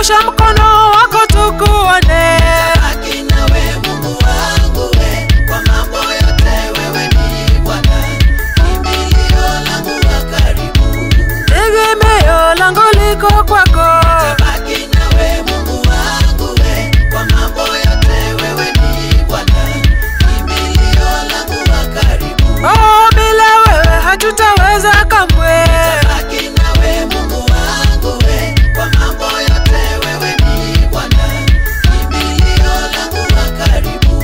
nyosha mkono wako tukuone. Baki nawe Mungu wangu we, kwa mambo yote wewe ni Bwana, kimbilio langu wa karibu. Tegemeo langu liko kwako, Baki nawe Mungu wangu we, kwa mambo yote wewe ni Bwana, kimbilio langu wa karibu. oh, bila wewe hatutaweza kamwe. Baki nawe Mungu wangu we, kwa mambo yote wewe ni Bwana, kimbilio langu wa karibu.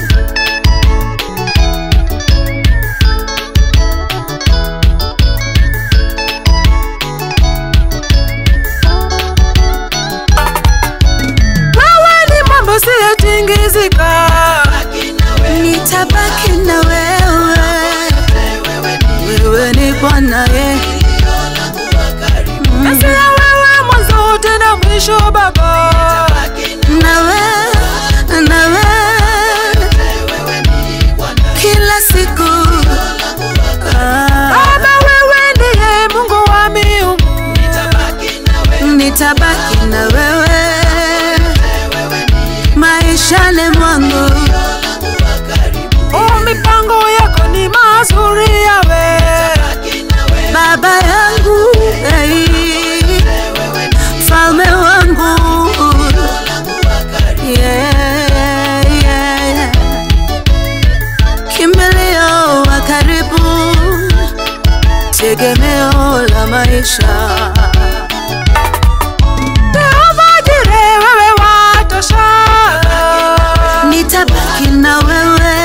Wewe ni mambo siyotingizika, Baki nawe nitabaki na wewe, wewe ni wewe ni Bwana ye. kimbilio langu wa karibu. Basi ya wewe mwanzo tena mwisho Baba. Baki nawe nawe wewe ni Bwana, kila siku Ah, Baba, wewe ndiye Mungu wa miungu. baki nawe nitabaki na wewe wewe ni maishani mwangu langu wa karibu. Oh, mipango yako ni mazuri yawe. Baki nawe baba yangu hey, wewe ni falme wangu langu wa karibu. yeah, yeah. kimbilio wa karibu tegemeo la maisha Jehova Jire, wewe watosha. nitabaki na wewe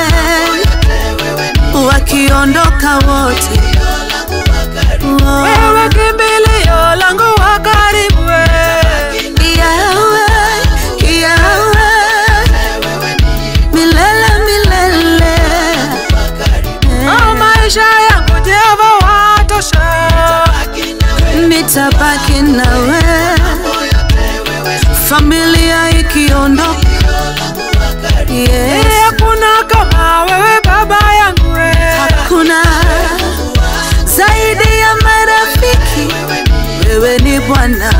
wakiondoka wote Oh, Wewe kimbilio langu wa karibu we. Yahweh, Yahweh, milele milele Oh, maisha yangu Jehova watosha. nitabaki nawe familia ikiondoka Eh, yes. Hakuna kama wewe baba yangu we. hakuna zaidi ya marafiki wewe ni bwana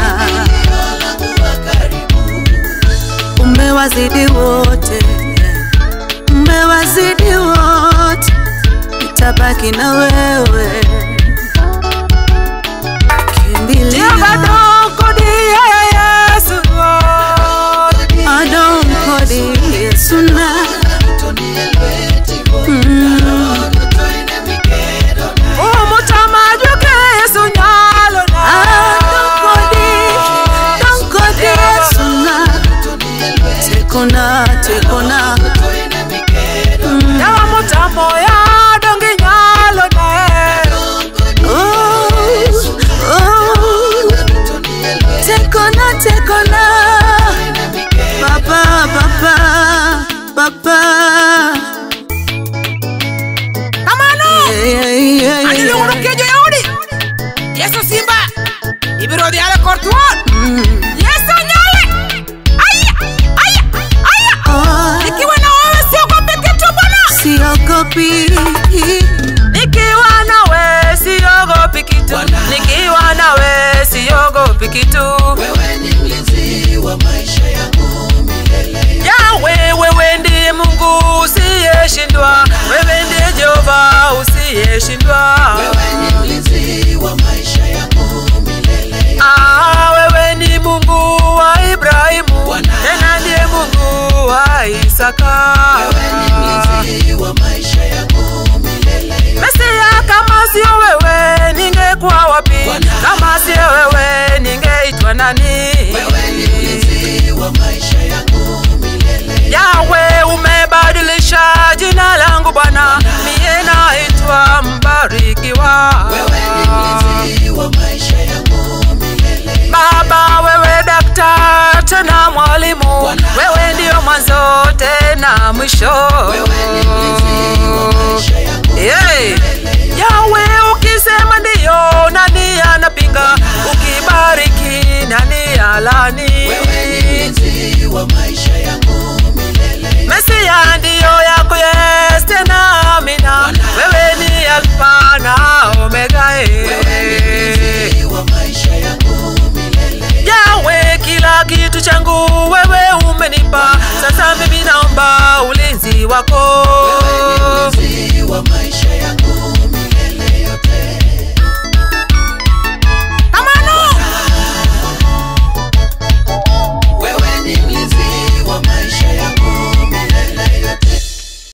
umewazidi wote umewazidi wote nitabaki na wewe kimbilio Jehova dokodi ya Yesu. adonkodi yesuna Umutama juke Yesu nyalo na. adonkodi donkodi yesuna tekona tekona Yawa mutamo ya dongi nyalo na. Oh, oh. tekona tekona papa papa papa Kamano. Yeah, yeah, yeah, Ani yeah. lungurukejo yaudi. Yesu simba. Ibiro diale kortuon. Mm. Yesu nyale. Aya, aya, aya. Oh, Nikiwa na wewe siogopi kitu Bwana. siogopi Nikiwa nawe siogopi kitu. Nikiwa nawe siogopi kitu. Wewe ni mlinzi wa maisha yangu milele. Yawe, wewe ndiye Mungu usiyeshindwa. Wewe ndiye Jehova usiyeshindwa. Wewe ni mlinzi wa maisha yangu milele. Ah, wewe ni Mungu wa Ibrahimu, tena ndiye Mungu wa Isaka. Wewe ni mlinzi wa maisha yangu milele. Mesia, kama sio wewe ningekuwa wapi? Kama sio wewe ningeitwa nani? Wewe ni mlinzi wa maisha yangu milele. Yawe, umebadilisha jina langu Bwana, mie naitwa mbarikiwa. Wewe ni mlinzi wa maisha yangu milele. Baba, wewe daktari tena mwalimu, wewe ndio mwanzo tena mwisho. Wewe ni mlinzi wa maisha yangu